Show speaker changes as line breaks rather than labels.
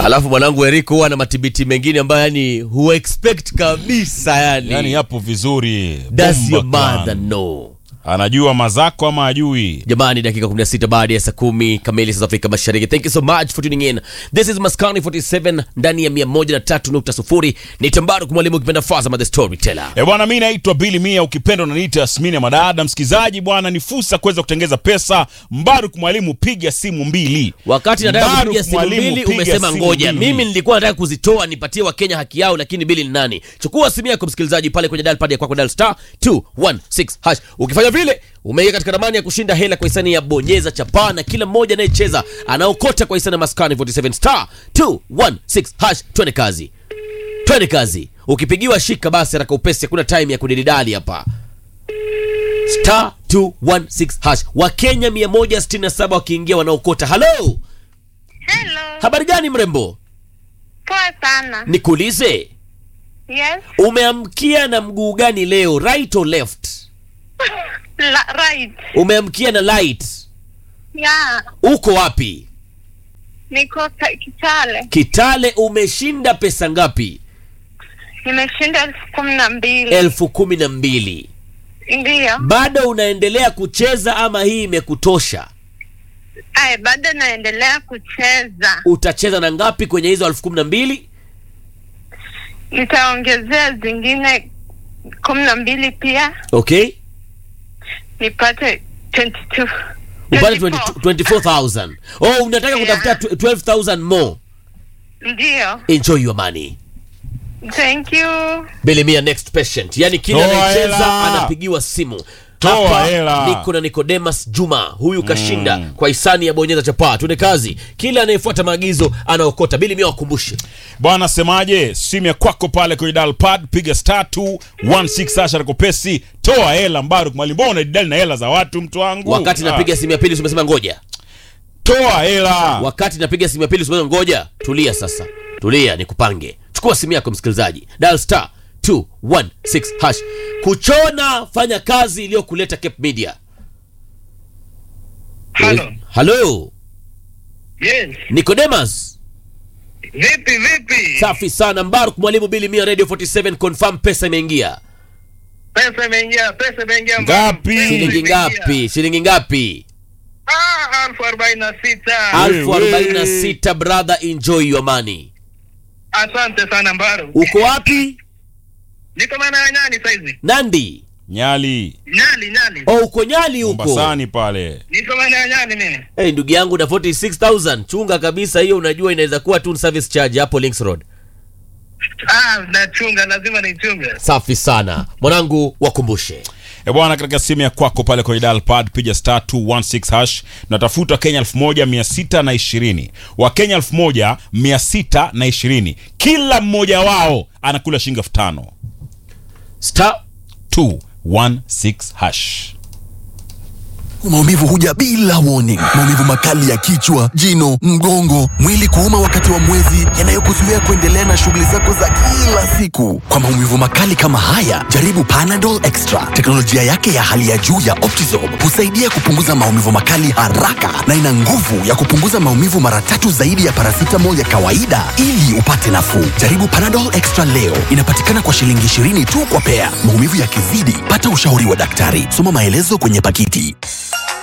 alafu mwanangu Eriko huwa na matibiti mengine ambayo yani hu expect kabisa yani,
yani yapo vizuri
Does
Bomba
your mother
clan.
know
anajua mazako ama ajui
jamani dakika 16 baada ya saa kumi kamili South Afrika Mashariki thank you so much for tuning in this is Maskani 47 ndani ya 103.0 ni Tambaru mwalimu ukipenda Fazama the storyteller
E bwana, mi naitwa Bili Mia, ukipenda unaniita Yasmini ya Madada. Msikizaji bwana, ni fursa kuweza kutengeza pesa. Mbaruk mwalimu, piga simu mbili.
wakati nataka
Mbaruk
kupiga simu
mwalimu,
mbili
piga
umesema
simu
ngoja
mbili.
mimi nilikuwa nataka kuzitoa nipatie wakenya haki yao lakini bili ni nani chukua simu yako msikilizaji pale kwenye dial pad ya kwako dial star 216 hash ukifanya vile umeingia katika ramani ya kushinda hela kwa hisani ya bonyeza chapaa na kila mmoja anayecheza anaokota kwa hisani ya maskani 47 star 216 hash twende kazi twende kazi ukipigiwa shika basi haraka upesi hakuna time ya kudididali hapa star 216 hash wakenya 167 wakiingia wanaokota halo
Hello.
habari gani mrembo
Poa sana.
nikuulize
Yes.
umeamkia na mguu gani leo right or left
La, right.
umeamkia na light
Yeah.
uko wapi
Niko ka- Kitale.
kitale umeshinda pesa ngapi
Nimeshinda elfu kumi na mbili.
elfu kumi na mbili
Ndiyo.
bado unaendelea kucheza ama hii imekutosha
Ay, bado naendelea kucheza.
utacheza na ngapi kwenye hizo elfu kumi na mbili
Nitaongezea zingine kumi na mbili pia
okay
nipate 22.
upate
24.
24000 oh unataka
Yeah.
kutafuta 12000 more
Ndiyo.
enjoy your money
Thank you.
Bilimia next patient, yani kila
Toa
anayecheza
hela.
anapigiwa simu.
Toa
Hapa
hela.
niko na Nicodemus Juma, huyu kashinda kwa hisani ya bonyeza chapaa. Tuende kazi, kila anayefuata maagizo anaokota. Bilimia wakumbushe
bwana, semaje? Simu ya kwako pale kwenye dial pad, piga star 216 hasha rakopesi, toa hela. Mbaruk mwalimu, mbona unadili na hela za watu, mtu wangu?
wakati
Ah,
napiga simu ya pili, umesema ngoja.
toa hela.
Wakati napiga simu ya pili, umesema ngoja. Tulia sasa, tulia, nikupange. Chukua simu yako msikilizaji, dial star 216 hash. Kuchona, fanya kazi iliyokuleta Cape Media.
Halo.
Halo,
Yes.
Nicodemus.
Vipi vipi?
Safi sana Mbaruk mwalimu Bili Mia Radio 47 confirm pesa imeingia.
Pesa imeingia, pesa imeingia.
Ngapi?
Pesa
Shilingi
imeingia.
ngapi? Shilingi ngapi?
Ah, elfu arobaini na sita.
Alfu
Wewe.
arobaini na sita brother, enjoy your money.
Asante sana Mbaru.
Uko wapi?
Niko maana ya Nyali saizi.
Nandi.
Nyali
Nyali, Nyali.
Oh, uko Nyali huko.
Mombasani pale.
Niko maana ya Nyali mimi.
Hey, ndugu yangu na 46000 chunga kabisa hiyo, unajua inaweza kuwa tu service charge hapo Links Road.
Ah, nachunga, lazima nichunge.
Safi sana mwanangu, wakumbushe
E bwana, katika simu ya kwako pale kwenye dial pad piga star 216 hash, natafuta Kenya 1620 wa Kenya 1620 kila mmoja wao anakula shilingi elfu tano
star
216 hash.
Maumivu huja bila warning. Maumivu makali ya kichwa, jino, mgongo, mwili kuuma wakati wa mwezi, yanayokuzuia kuendelea na shughuli zako za kila siku. Kwa maumivu makali kama haya, jaribu Panadol Extra. Teknolojia yake ya hali ya juu ya Optizorb husaidia kupunguza maumivu makali haraka na ina nguvu ya kupunguza maumivu mara tatu zaidi ya paracetamol ya kawaida ili upate nafuu. Jaribu Panadol Extra leo. Inapatikana kwa shilingi 20 tu kwa pea. Maumivu yakizidi, pata ushauri wa daktari. Soma maelezo kwenye pakiti.